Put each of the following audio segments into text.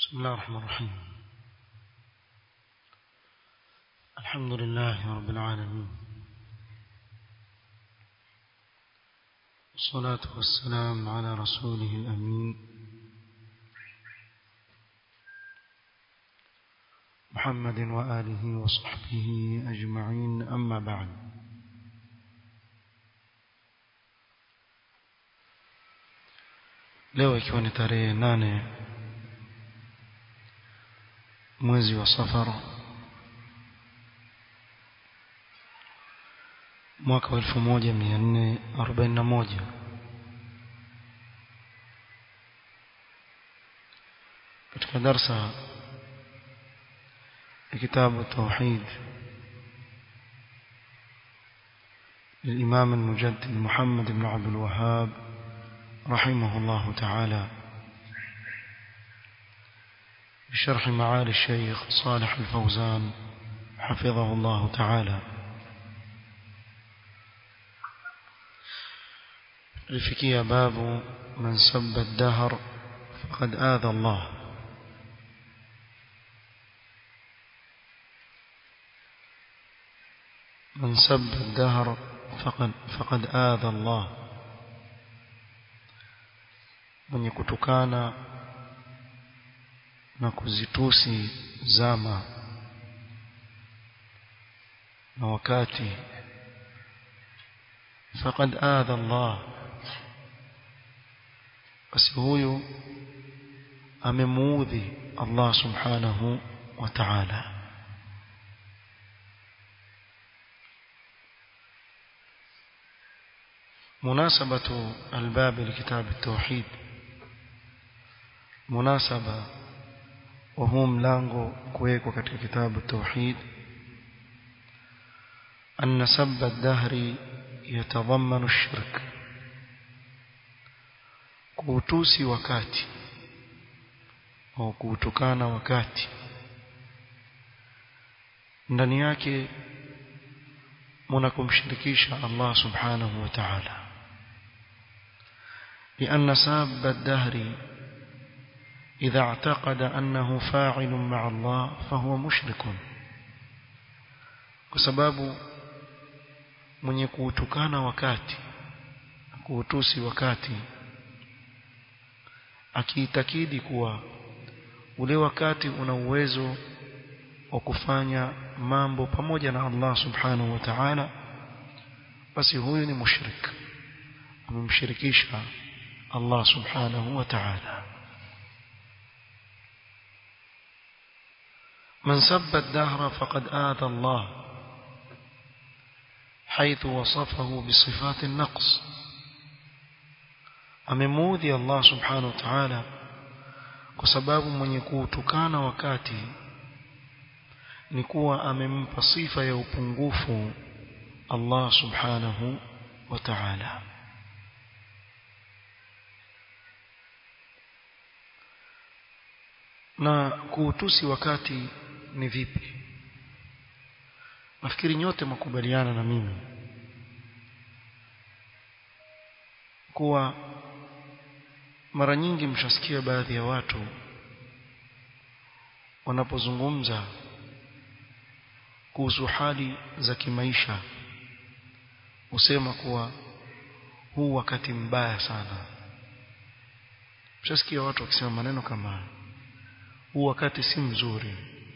بسم الله الرحمن الرحيم الحمد لله رب العالمين والصلاة والسلام على رسوله الأمين محمد وآله وصحبه أجمعين أما بعد leo ikiwa ni tarehe nane mwezi wa safara mwaka wa elfu moja mia nne arobaini na moja katika darsa ya kitabu tauhid للإمام المجدد محمد بن عبد الوهاب رحمه الله تعالى بشرح معالي الشيخ صالح الفوزان حفظه الله تعالى لفكي باب من سب الدهر فقد آذى الله من سب الدهر فقد, فقد آذى الله mwenye kutukana na kuzitusi zama na wakati faqad adha Allah basi huyu amemuudhi Allah subhanahu wa ta'ala مناسبة الباب لكتاب التوحيد مناسبة وهو ملango kuwekwa katika kitabu tauhid أن سب الدهر يتضمن الشرك kuutusi wakati au kuutukana wakati ndani yake mnakumshirikisha Allah subhanahu wa ta'ala لأن ساب الدهر إذا اعتقد أنه فاعل مع الله فهو مشرك وسبب mwenye kuutukana wakati kuutusi wakati akiitakidi kuwa ule wakati una uwezo wa kufanya mambo pamoja na Allah subhanahu wa ta'ala basi huyu ni mushrik amemshirikisha Allah subhanahu wa ta'ala من سب الدهر فقد آذى الله حيث وصفه بصفات النقص amemuudhi Allah subhanahu wa ta'ala kwa sababu mwenye kuutukana wakati ni kuwa amempa sifa ya upungufu Allah subhanahu wa ta'ala na kuutusi wakati ni vipi nafikiri nyote makubaliana na mimi kuwa mara nyingi mshasikia baadhi ya watu wanapozungumza kuhusu hali za kimaisha husema kuwa huu wakati mbaya sana mshasikia watu wakisema maneno kama huu wakati si mzuri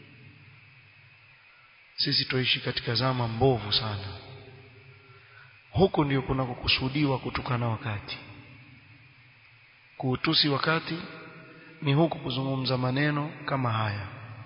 sisi tuishi katika zama mbovu sana huko ndio kunakokusudiwa kutukana wakati kuutusi wakati ni huku kuzungumza maneno kama haya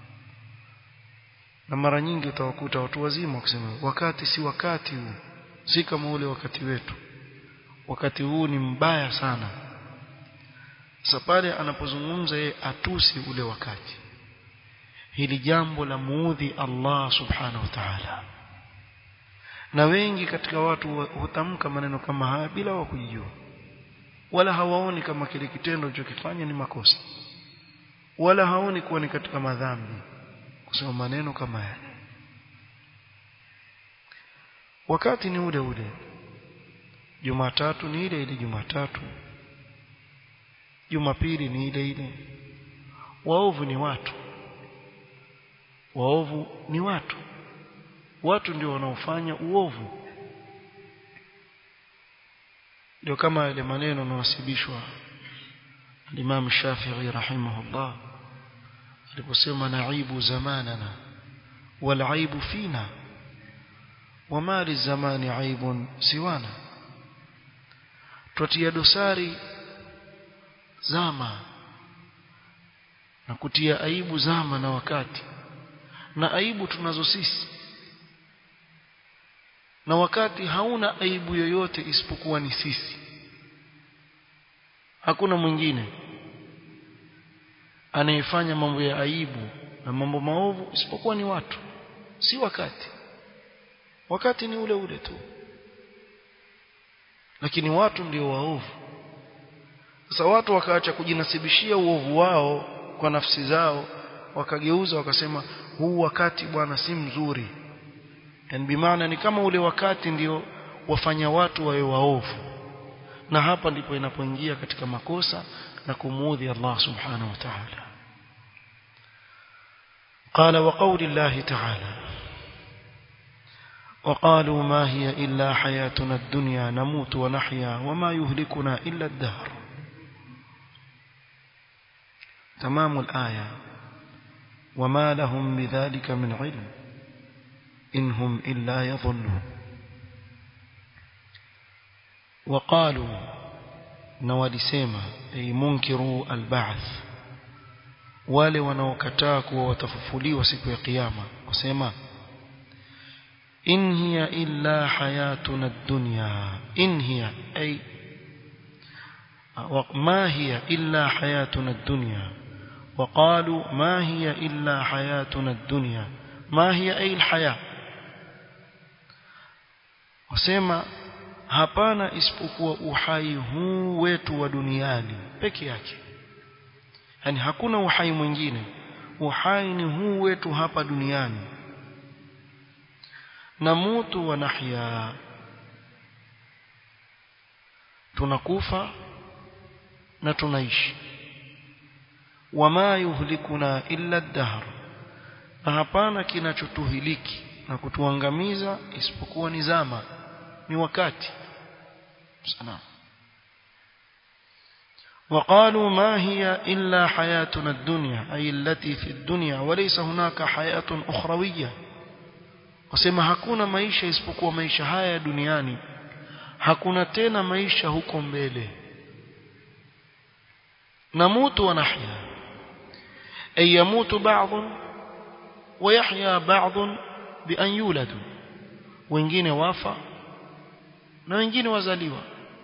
na mara nyingi utawakuta watu wazima wakisema wakati si wakati huu si kama ule wakati wetu wakati huu ni mbaya sana sasa pale anapozungumza yeye atusi ule wakati hili jambo la muudhi Allah subhanahu wa ta'ala na wengi katika watu hutamka maneno kama haya bila wa kujijua wala hawaoni kama kile kitendo alichokifanya ni makosa wala haoni kuwa ni katika madhambi kusema maneno kama yale wakati ni ule ule Jumatatu ni ile ile Jumatatu Jumapili ni ile ile waovu ni watu waovu ni watu watu ndio wanaofanya uovu ndio kama yale maneno yanasibishwa Imam Shafi'i rahimahullah aliposema naibu zamanana wal aibu fina wama lizamani aibun siwana twatia dosari zama na kutia aibu zama na wakati na aibu tunazo sisi na wakati hauna aibu yoyote isipokuwa ni sisi hakuna mwingine anayefanya mambo ya aibu na mambo maovu isipokuwa ni watu si wakati wakati ni ule ule tu lakini watu ndio waovu sasa watu wakaacha kujinasibishia uovu wao kwa nafsi zao wakageuza wakasema huu wakati bwana si mzuri yani bimaana ni kama ule wakati ndio wafanya watu wawe waovu na hapa ndipo inapoingia katika makosa na kumuudhi Allah subhanahu wa ta'ala قال وقول الله تعالى وقالوا ما هي إلا حياتنا الدنيا نموت ونحيا وما يهلكنا إلا الدهر تمام الآية وما لهم بذلك من علم إن هم إلا يظنون وقالوا نوالسيما أي منكروا البعث wale wanaokataa kuwa watafufuliwa siku ya kiyama wasema in hiya illa hayatuna ad-dunya in hiya ay ما هي إلا حياتنا الدنيا وقالوا ما هي إلا حياتنا الدنيا ما هي أي الحياة wasema hapana isipokuwa uhai huu wetu wa duniani peke yake yani hakuna uhai mwingine uhai ni huu wetu hapa duniani namutu wa nahya tunakufa na tunaishi wama yuhlikuna illa ad-dahr na hapana kinachotuhiliki na kutuangamiza isipokuwa ni zama ni wakati sana وقالوا ما هي إلا حياتنا الدنيا أي التي في الدنيا وليس هناك حياة أخروية wasema hakuna maisha isipokuwa maisha haya duniani hakuna tena maisha huko mbele namutu wa nahya ay yamutu ba'd wa yahya ba'd bi an yuladu wengine wafa na wengine wazaliwa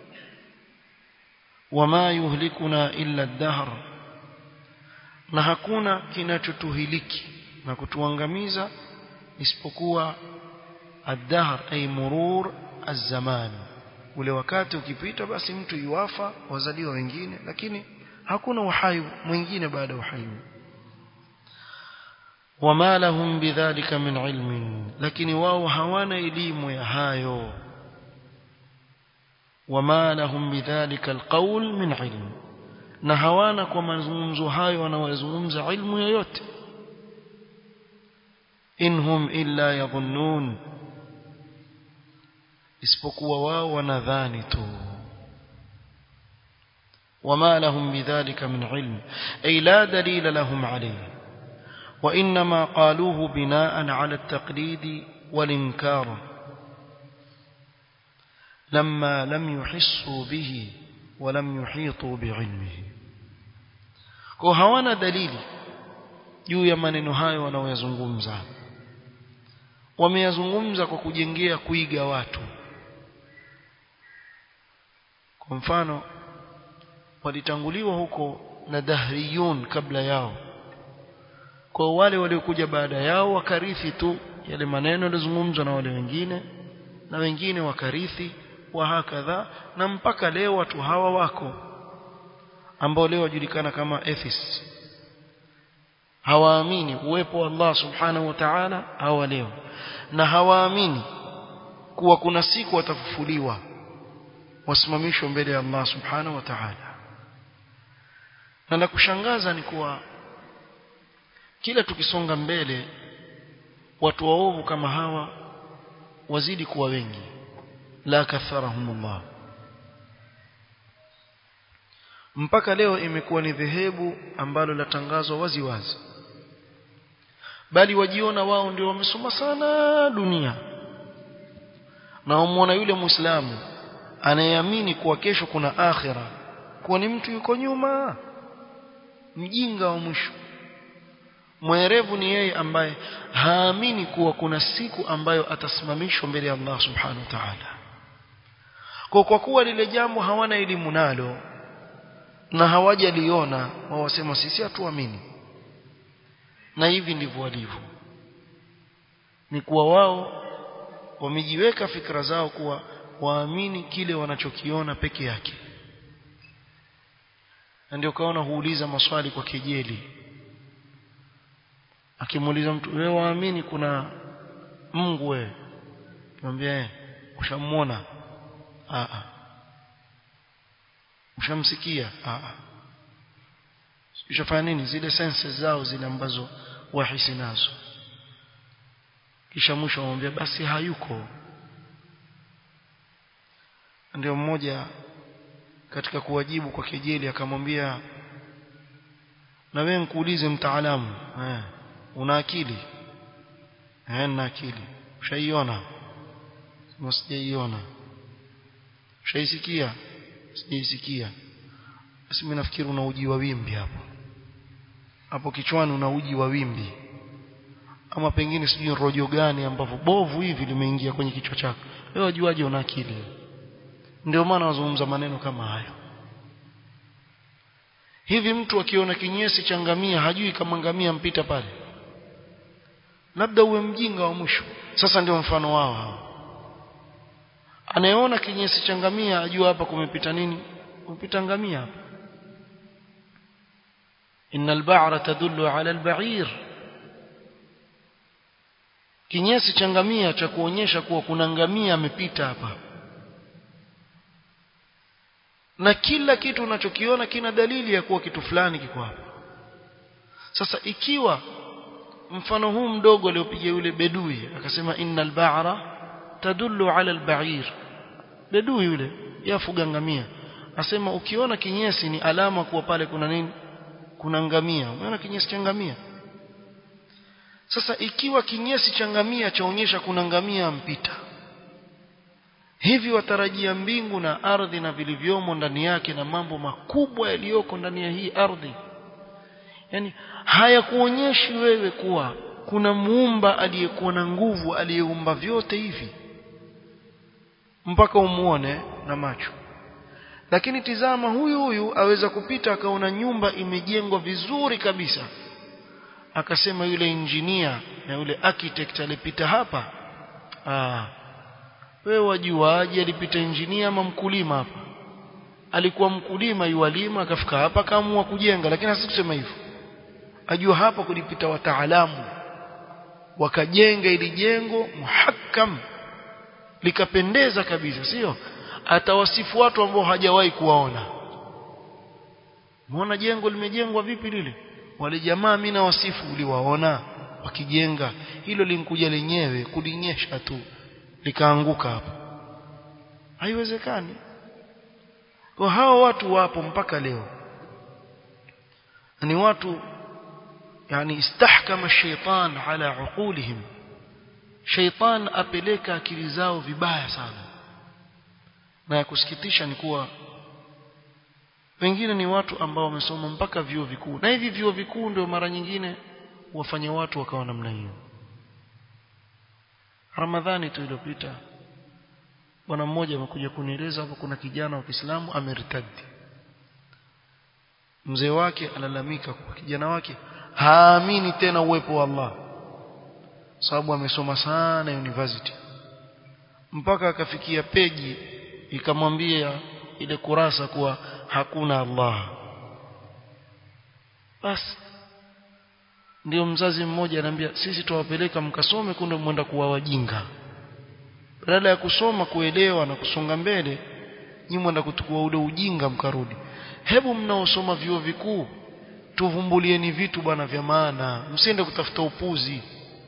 wama yuhlikuna illa ad-dahr na hakuna kinachotuhiliki na kutuangamiza isipokuwa ad-dahr ay murur az-zaman ule wakati ukipita basi mtu yuwafa wazaliwa wengine lakini hakuna uhai mwingine baada ya uhai wama lahum bidhalika min ilmin lakini wao hawana elimu ya hayo wama lahum bidhalika alqawl min ilm na hawana kwa mazungumzo hayo wanayozungumza ilmu yoyote inhum illa yadhunnun isipokuwa wao wanadhani tu وما لهم بذلك من علم أي لا دليل لهم عليه وإنما قالوه بناء على التقليد والإنكار لما لم يحسوا به ولم يحيطوا بعلمه وهوانا دليل juu ya maneno hayo wanaoyazungumza wameyazungumza kwa kujengea kuiga watu kwa mfano walitanguliwa huko na dahriyun kabla yao kwa wale waliokuja baada yao wakarithi tu yale maneno yalizungumzwa na wale wengine na wengine wakarithi wa hakadha na mpaka leo watu hawa wako ambao leo wajulikana kama atheists hawaamini uwepo wa Allah subhanahu wa ta'ala hawa leo na hawaamini kuwa kuna siku watafufuliwa wasimamishwe mbele ya Allah subhanahu wa ta'ala na la kushangaza ni kuwa kila tukisonga mbele watu waovu kama hawa wazidi kuwa wengi la katharahumullah mpaka leo imekuwa ni dhehebu ambalo latangazwa wazi wazi bali wajiona wao ndio wamesoma sana dunia na umwona yule muislamu anayeamini kuwa kesho kuna akhira kuwa ni mtu yuko nyuma mjinga wa mwisho mwerevu ni yeye ambaye haamini kuwa kuna siku ambayo atasimamishwa mbele ya Allah subhanahu wa ta'ala kwa kwa kuwa lile jambo hawana elimu nalo na hawajaliona wao wasema sisi hatuamini na hivi ndivyo walivyo ni kuwa wao wamejiweka fikra zao kuwa waamini kile wanachokiona peke yake na ndio kaona huuliza maswali kwa kejeli akimuuliza mtu wewe waamini kuna Mungu wewe mwambie eh ushamuona a a ushamsikia a a ushafanya nini zile senses zao zile ambazo wahisi nazo kisha mwisho amwambia basi hayuko ndio mmoja katika kuwajibu kwa kejeli akamwambia na wewe nikuulize mtaalamu eh una akili eh na akili ushaiona msijaiona ushaisikia sijaisikia basi mimi nafikiri una uji wa wimbi hapo hapo kichwani una uji wa wimbi ama pengine sijui rojo gani ambapo bovu hivi limeingia kwenye kichwa chako wewe wajuaje una akili ndio maana wazungumza maneno kama hayo hivi mtu akiona kinyesi cha ngamia hajui kama ngamia mpita pale labda uwe mjinga wa mwisho sasa ndio mfano wao hao anayeona kinyesi cha ngamia ajua hapa kumepita nini kumepita ngamia hapa innal ba'ra tadullu 'ala al-ba'ir kinyesi cha ngamia cha kuonyesha kuwa kuna ngamia amepita hapa na kila kitu unachokiona kina dalili ya kuwa kitu fulani kiko hapa sasa ikiwa mfano huu mdogo aliopiga yule bedui akasema innal ba'ra tadullu 'ala al-ba'ir bedui yule yafuga ngamia asema ukiona kinyesi ni alama kuwa pale kuna nini kuna ngamia umeona kinyesi cha ngamia sasa ikiwa kinyesi cha ngamia chaonyesha kuna ngamia mpita hivi watarajia mbingu na ardhi na vilivyomo ndani yake na mambo makubwa yaliyoko ndani ya hii ardhi yani hayakuonyeshi wewe kuwa kuna muumba aliyekuwa na nguvu aliyeumba vyote hivi mpaka umuone na macho lakini tizama huyu huyu aweza kupita akaona nyumba imejengwa vizuri kabisa akasema yule injinia na yule architect alipita hapa ah wewe wajuaje alipita injinia ama mkulima hapa alikuwa mkulima yualima akafika hapa akaamua kujenga lakini hasi kusema hivyo ajua hapa kulipita wataalamu wakajenga ili jengo muhakkam likapendeza kabisa sio atawasifu watu ambao hajawahi kuwaona muona jengo limejengwa vipi lile wale jamaa mimi na wasifu uliwaona wakijenga hilo linkuja lenyewe kulinyesha tu likaanguka hapo haiwezekani kwa hao watu wapo mpaka leo ni watu yani istahkama shaitan ala uqulihim shaitan apeleka akili zao vibaya sana na ya kusikitisha ni kuwa wengine ni watu ambao wamesoma mpaka vyuo vikuu na hivi vyuo vikuu ndio mara nyingine wafanya watu wakawa namna hiyo Ramadhani tu iliyopita bwana mmoja amekuja kunieleza hapo kuna kijana wa Kiislamu ameritadi mzee wake alalamika kwa kijana wake haamini tena uwepo wa Allah sababu amesoma sana university mpaka akafikia peji ikamwambia ile kurasa kuwa hakuna Allah basi ndio mzazi mmoja anambia sisi tuwapeleka mkasome kunde mwenda kuwa wajinga badala ya kusoma kuelewa na kusonga mbele nyinyi mwenda kutukua ule ujinga mkarudi hebu mnaosoma vyuo vikuu tuvumbulieni vitu bwana vya maana msiende kutafuta upuzi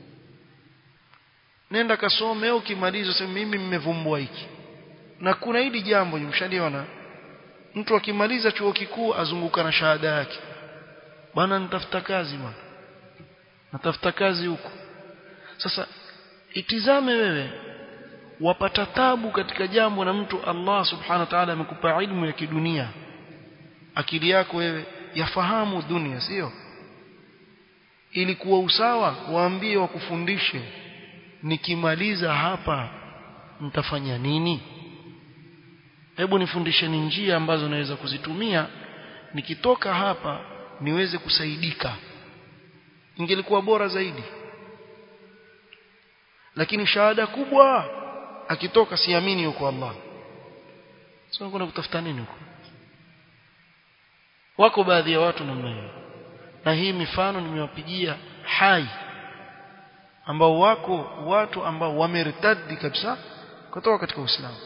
nenda kasome au ukimaliza sema mimi nimevumbua hiki na kuna hili jambo mshaliona mtu akimaliza chuo kikuu azunguka na shahada yake bwana nitafuta kazi bwana natafuta kazi huko sasa itizame wewe wapata tabu katika jambo na mtu Allah subhanahu wa ta'ala amekupa ilmu ya kidunia akili yako wewe yafahamu dunia sio ili kuwa usawa waambie wakufundishe nikimaliza hapa mtafanya nini hebu nifundisheni njia ambazo naweza kuzitumia nikitoka hapa niweze kusaidika ingelikuwa bora zaidi lakini shahada kubwa akitoka siamini huko Allah sio kuna kutafuta nini huko wako baadhi ya watu namna hiyo na hii mifano nimewapigia hai ambao wako watu ambao wamertadi kabisa kutoka katika Uislamu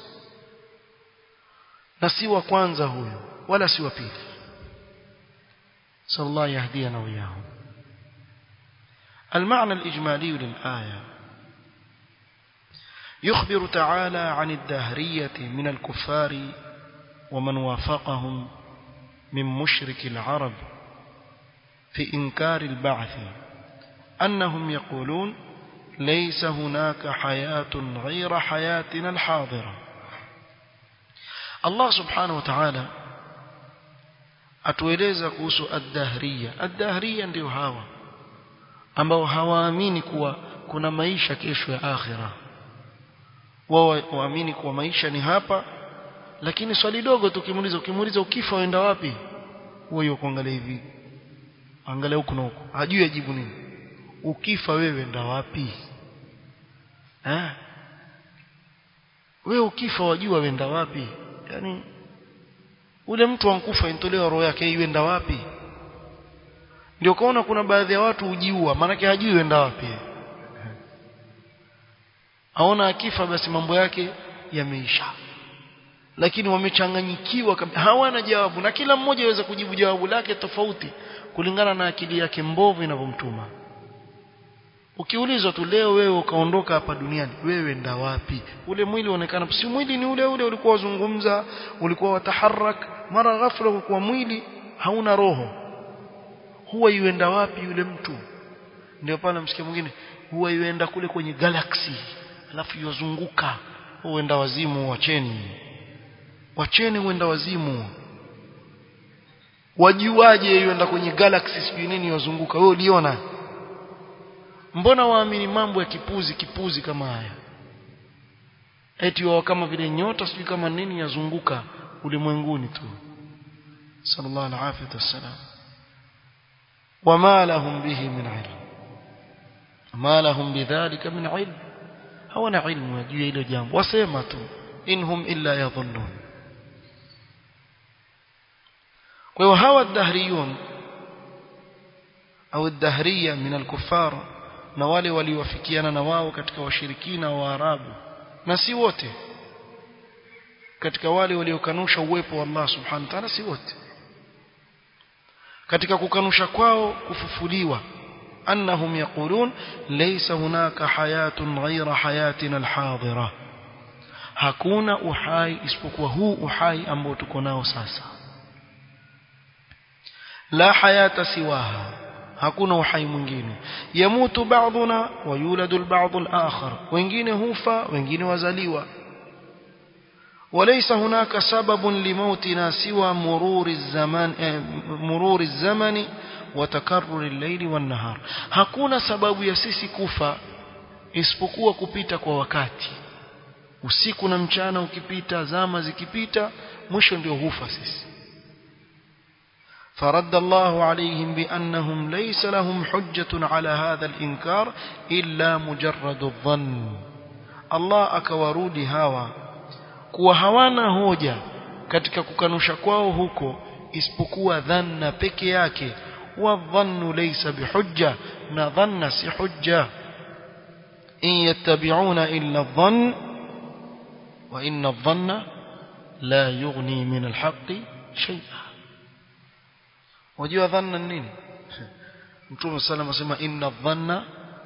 na si wa kwanza huyo wala si wa pili sallallahu yahdina wa iyahum المعنى الإجمالي للآية يخبر تعالى عن الدهرية من الكفار ومن وافقهم من مشرك العرب في إنكار البعث أنهم يقولون ليس هناك حياة غير حياتنا الحاضرة الله سبحانه وتعالى atueleza kuhusu ad-dahriya ad-dahriya ndio hawa ambao hawaamini kuwa kuna maisha kesho ya akhira wao waamini kuwa maisha ni hapa lakini swali dogo tukimuuliza ukimuuliza ukifa uenda wapi huyo kuangalia hivi angalia huku na huku hajui ajibu nini ukifa wewe enda wapi eh wewe ukifa wajua wenda wapi yani ule mtu ankufa intolewa roho yake iwenda wapi ndio kaona kuna baadhi ya watu hujiua maanake hajui wenda wapi aona akifa basi mambo yake yameisha lakini wamechanganyikiwa hawana jawabu na kila mmoja aweza kujibu jawabu lake tofauti kulingana na akili yake mbovu inavyomtuma ukiulizwa tu leo wewe ukaondoka hapa duniani wewe nda wapi ule mwili uonekana si mwili ni ule ule ulikuwa wazungumza ulikuwa wataharak mara ghafla kwa mwili hauna roho huwa yuenda wapi yule mtu ndio pale msikia mwingine huwa yuenda kule kwenye galaxy alafu yozunguka huenda wazimu wacheni wacheni huenda wazimu wajuaje yuenda kwenye galaxy sijui nini yozunguka wewe uliona mbona waamini mambo ya kipuzi kipuzi kama haya eti wao kama vile nyota sijui kama nini yazunguka ulimwenguni tu sallallahu alaihi wasallam وما لهم به من علم ما لهم بذلك من علم hawana ilmu ya juu ya hilo jambo wasema tu inhum illa yadhunnun kwa hiyo hawa dahriyun au dahriya min al-kuffar na wale waliowafikiana na wao katika washirikina wa Arabu na si wote katika wale waliokanusha uwepo wa Allah subhanahu wa ta'ala si wote katika kukanusha kwao kufufuliwa annahum yaqulun laysa hunaka hayatun ghayra hayatina alhadira hakuna uhai isipokuwa huu uhai ambao tuko nao sasa la hayata siwaha hakuna uhai mwingine yamutu ba'duna wa yuladu al-ba'd al-akhar wengine hufa wengine wazaliwa وليس هناك سبب لموتنا سوى مرور الزمان مرور الزمن وتكرر الليل والنهار hakuna sababu ya sisi kufa isipokuwa kupita kwa wakati usiku na mchana ukipita zama zikipita mwisho ndio hufa sisi فرد الله عليهم بأنهم ليس لهم حجة على هذا الإنكار إلا مجرد الظن الله أكورود هاوى kuwa hawana hoja katika kukanusha kwao huko isipokuwa dhanna peke yake wa dhannu laysa bihujja na dhanna si hujja in yattabi'una illa dhann wa inna dhanna la yughni min alhaqqi shay'a wajua dhanna nini mtume sallam asema inna dhanna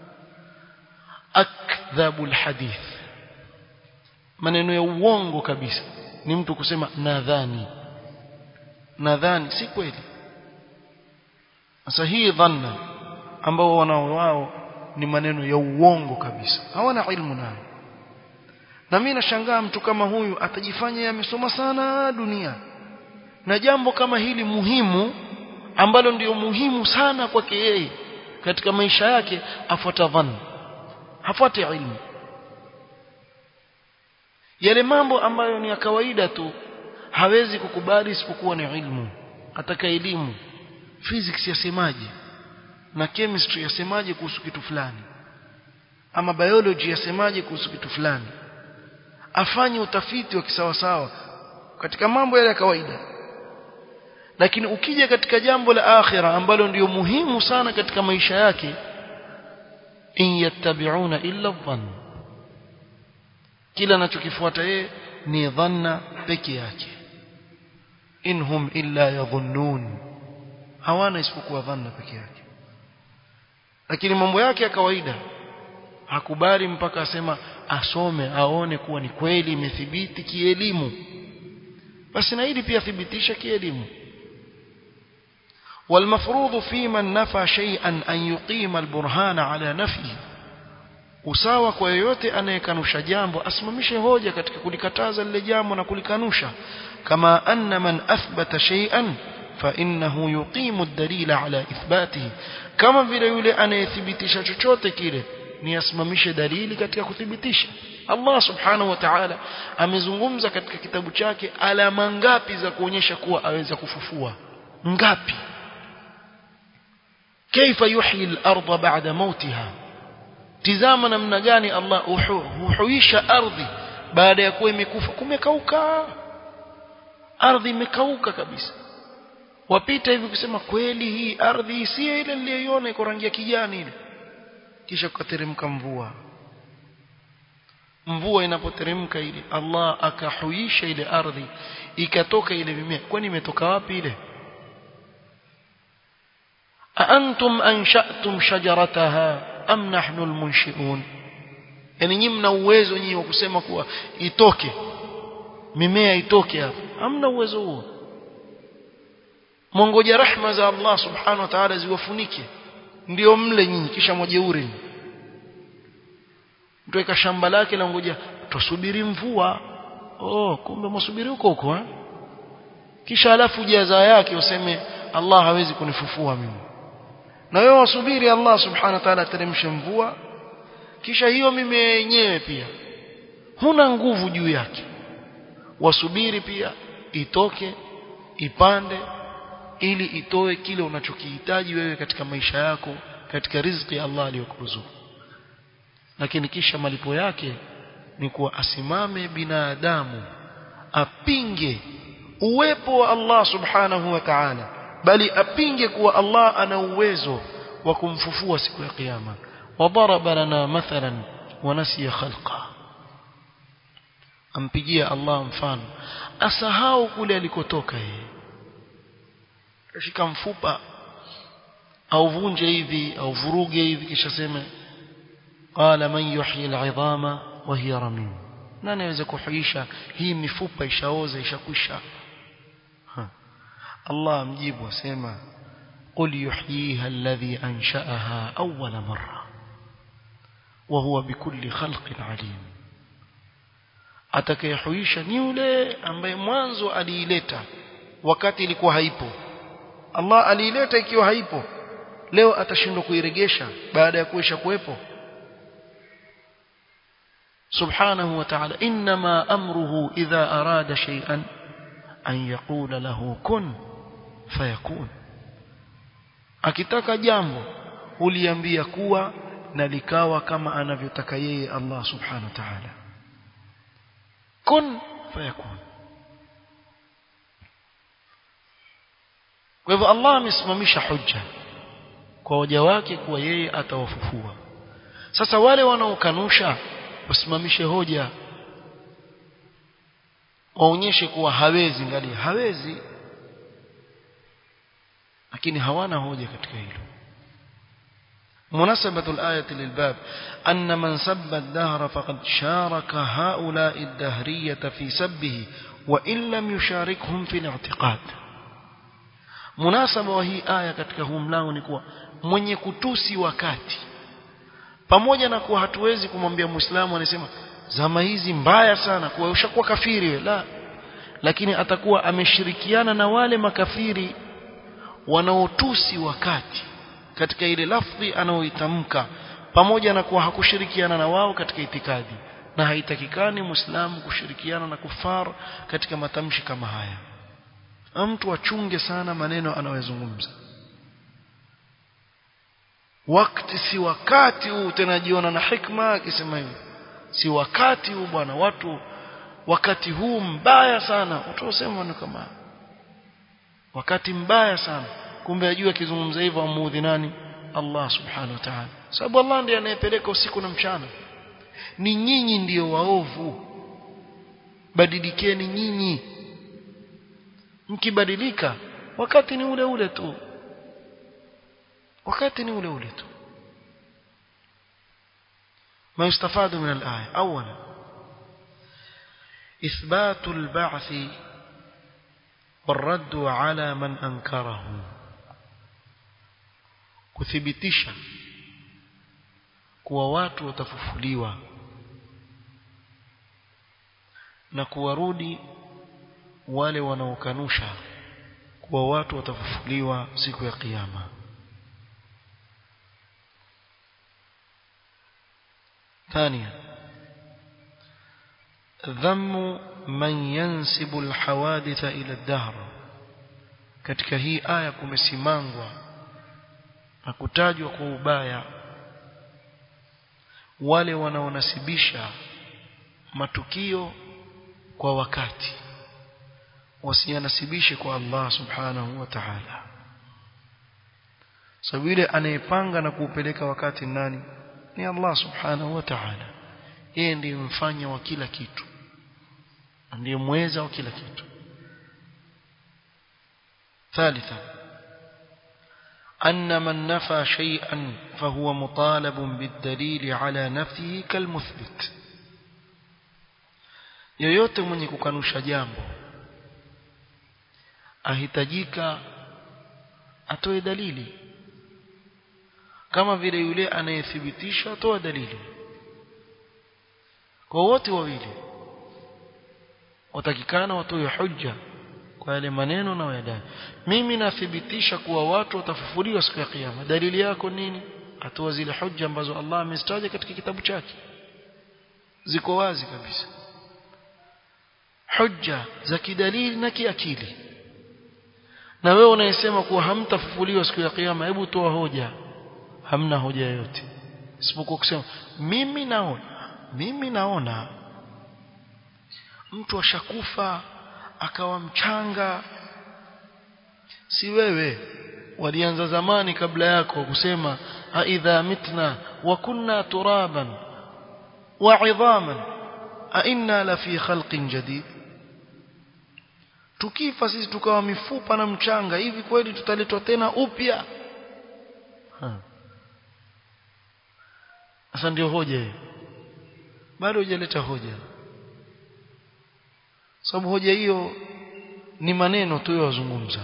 akdhabul hadith maneno ya uongo kabisa ni mtu kusema nadhani nadhani si kweli sasa hii dhanna ambao wanao wao ni maneno ya uongo kabisa hawana ilmu nayo na mimi nashangaa mtu kama huyu atajifanya yamesoma sana dunia na jambo kama hili muhimu ambalo ndio muhimu sana kwake yeye katika maisha yake afuata dhanna hafuati ilmu yale mambo ambayo ni ya kawaida tu hawezi kukubali isipokuwa ni ilmu ataka elimu physics yasemaje na chemistry yasemaje kuhusu kitu fulani ama biology yasemaje kuhusu kitu fulani afanye utafiti wa kisawasawa katika mambo yale ya kawaida lakini ukija katika jambo la akhira ambalo ndiyo muhimu sana katika maisha yake in yattabi'una illa dhann kila anachokifuata yeye ni dhanna peke yake inhum illa yadhunnun hawana isipokuwa dhanna peke yake lakini mambo yake ya kawaida hakubali mpaka asema asome aone kuwa ni kweli imethibiti kielimu basi na hili pia thibitisha kielimu والمفروض في من نفى شيئا أن يقيم البرهان على نفيه usawa kwa yeyote anayekanusha jambo asimamishe hoja katika kulikataza lile jambo na kulikanusha kama anna man athbata shay'an fa innahu yuqimu ad-dalila ala ithbatihi kama vile yule anayethibitisha chochote kile ni asimamishe dalili katika kuthibitisha Allah subhanahu wa ta'ala amezungumza katika kitabu chake alama ngapi za kuonyesha kuwa aweza kufufua ngapi kaifa yuhyi al-ardha ba'da mautiha tizama namna gani Allah huhuisha ardhi baada ya kuwa imekufa kumekauka ardhi imekauka kabisa wapita hivi kusema kweli hii ardhi si ile niliyoiona iko rangi ya kijani ile kisha kuteremka mvua mvua inapoteremka ile Allah akahuisha ile ardhi ikatoka ile mimea kwani imetoka wapi ile أأنتم أنشأتم شجرتها am nahnu almunshi'un yani nyinyi mna uwezo nyinyi wa kusema kuwa itoke mimea itoke hapa hamna uwezo huo mongoja rahma za Allah subhanahu wa ta'ala ziwafunike ndio mle nyinyi kisha mwajeuri mtu shamba lake la ngoja tusubiri mvua oh kumbe msubiri huko huko eh kisha alafu jaza yake useme Allah hawezi kunifufua mimi na wewe wasubiri Allah subhanahu wa ta'ala ateremshe mvua kisha hiyo mimea yenyewe pia huna nguvu juu yake wasubiri pia itoke ipande ili itoe kile unachokihitaji wewe katika maisha yako katika riziki Allah aliyokuruzuku lakini kisha malipo yake ni kuwa asimame binadamu apinge uwepo wa Allah subhanahu wa ta'ala bali apinge kuwa Allah ana uwezo wa kumfufua siku ya kiyama wadaraba lana mathalan wanasiya khalqa ampigia Allah mfano asahau kule alikotoka yeye shika mfupa au vunje hivi au vuruge hivi kisha sema qala man yuhyi al'idhama wa hiya ramim nani anaweza kuhuisha hii mifupa ishaoza ishakwisha الله مجيب وسيما قل يحييها الذي أنشأها أول مرة وهو بكل خلق عليم atakayehuisha ni yule ambaye mwanzo aliileta wakati ilikuwa haipo Allah aliileta ikiwa haipo leo atashindwa kuiregesha baada ya kuisha kuwepo subhanahu wa ta'ala inma amruhu idha arada shay'an an yaqula lahu kun fayakun akitaka jambo uliambia kuwa na likawa kama anavyotaka yeye Allah subhanahu wa ta'ala kun fayakun kwa hivyo Allah amesimamisha hujja kwa waja wake kuwa yeye atawafufua sasa wale wanaokanusha wasimamishe hoja waonyeshe kuwa hawezi ngali hawezi lakini hawana hoja katika hilo مناسبة الآية للباب أن من سب الدهر فقد شارك هؤلاء الدهرية في سبه وإن لم يشاركهم في الاعتقاد مناسبة وهي آية katika huu mlango ni kuwa mwenye kutusi wakati pamoja na kuwa hatuwezi kumwambia muislamu anasema zama hizi mbaya sana kuwa ushakuwa kafiri we la lakini atakuwa ameshirikiana na wale makafiri wanaotusi wakati katika ile lafdhi anaoitamka pamoja na kuwa hakushirikiana na wao katika itikadi na haitakikani muislamu kushirikiana na kufar katika matamshi kama haya mtu achunge sana maneno anayozungumza wakati si wakati huu tena jiona na hikma akisema hivi si wakati huu bwana watu wakati huu mbaya sana utasema maneno kama wakati mbaya sana kumbe ajua akizungumza hivyo amuudhi nani Allah subhanahu wa ta'ala sababu Allah ndiye anayepeleka usiku na mchana ni nyinyi ndiyo waovu badilikeni nyinyi mkibadilika wakati ni ule ule tu wakati ni ule ule tu ما يستفاد من الآية أولا إثبات البعث والرد على من أنكره kuthibitisha kuwa watu watafufuliwa na kuwarudi wale wanaokanusha kuwa watu watafufuliwa siku ya kiyama ثانيا ذم من ينسب الحوادث إلى الدهر katika hii aya kumesimangwa na kutajwa kwa ubaya wale wanaonasibisha matukio kwa wakati wasiyanasibishe kwa Allah subhanahu wa ta'ala sababu yule anayepanga na kuupeleka wakati nani ni Allah subhanahu wa ta'ala yeye ndiye mfanya wa kila kitu ndiye mweza wa kila kitu ثالثا أن من نفى شيئا فهو مطالب بالدليل على نفيه كالمثبت yoyote mwenye kukanusha jambo ahitajika atoe dalili kama vile yule anayethibitisha atoa dalili kwa wote wawili watakikana watoe hujja kwa yale maneno na yadai mimi nathibitisha kuwa watu watafufuliwa siku ya kiyama dalili yako nini atoa zile hujja ambazo Allah amezitaja katika kitabu chake ziko wazi kabisa hujja za kidalili na kiakili na wewe unayesema kuwa hamtafufuliwa siku ya kiyama hebu toa hoja hamna hoja yoyote isipokuwa kusema mimi naona mimi naona mtu ashakufa akawa mchanga si wewe walianza zamani kabla yako kusema aidha mitna wa kunna turaban wa idhaman a inna la fi khalqin jadid tukifa sisi tukawa mifupa na mchanga hivi kweli tutaletwa tena upya sasa ndio hoja hiyo bado hujaleta hoja sababu hoja hiyo ni maneno tu yazungumza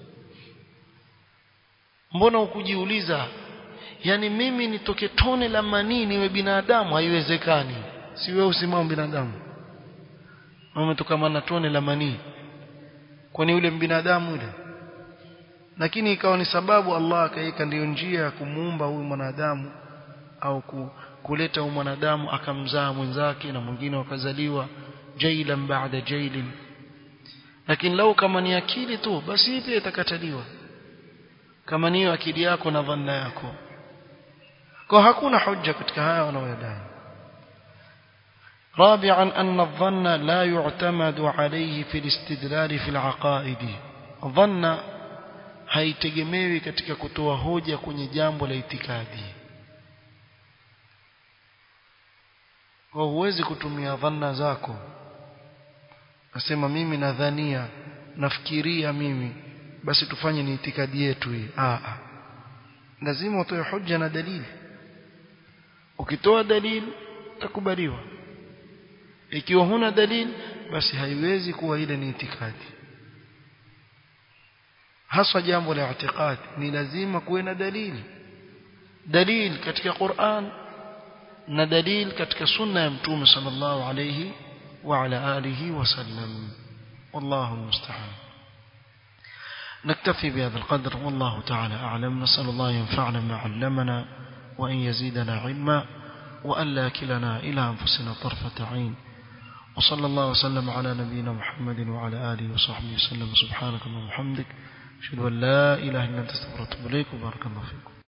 mbona ukujiuliza yani mimi nitoke tone la manii niwe binadamu haiwezekani si wewe usimamo binadamu umetoka na tone la manii kwani yule binadamu yule lakini ikawa ni sababu Allah akaweka ndiyo njia ya kumuumba huyu mwanadamu au ku, kuleta huyu mwanadamu akamzaa mwenzake na mwingine wakazaliwa jailan baada jailin lakini lau kama ni akili tu basi hii pia itakataliwa kama niyo akili yako na dhanna yako kwa hakuna hujja katika haya wanaoyadai رابعا أن الظن لا يعتمد عليه في الاستدلال في العقائد ظن haitegemewi katika kutoa hoja kwenye jambo la itikadi kwa huwezi kutumia dhanna zako nasema mimi nadhania nafikiria mimi basi tufanye ni itikadi yetu hii ah lazima utoe hoja na dalili ukitoa dalili takubaliwa ikiwa huna dalili basi haiwezi kuwa ile ni itikadi haswa jambo la i'tiqad ni lazima kuwe na dalili dalil katika Qur'an na dalil katika sunna ya mtume sallallahu alayhi wa ala alihi wasallam wallahu musta'an نكتفي بهذا القدر والله تعالى أعلم نسأل الله ينفعنا ما علمنا وأن يزيدنا علما وأن لا كلنا إلى أنفسنا طرفة عين وصلى الله وسلم على نبينا محمد وعلى آله وصحبه وسلم سبحانك اللهم وبحمدك أشهد أن لا إله إلا أنت استغفرك وأتوب إليك وبارك الله فيكم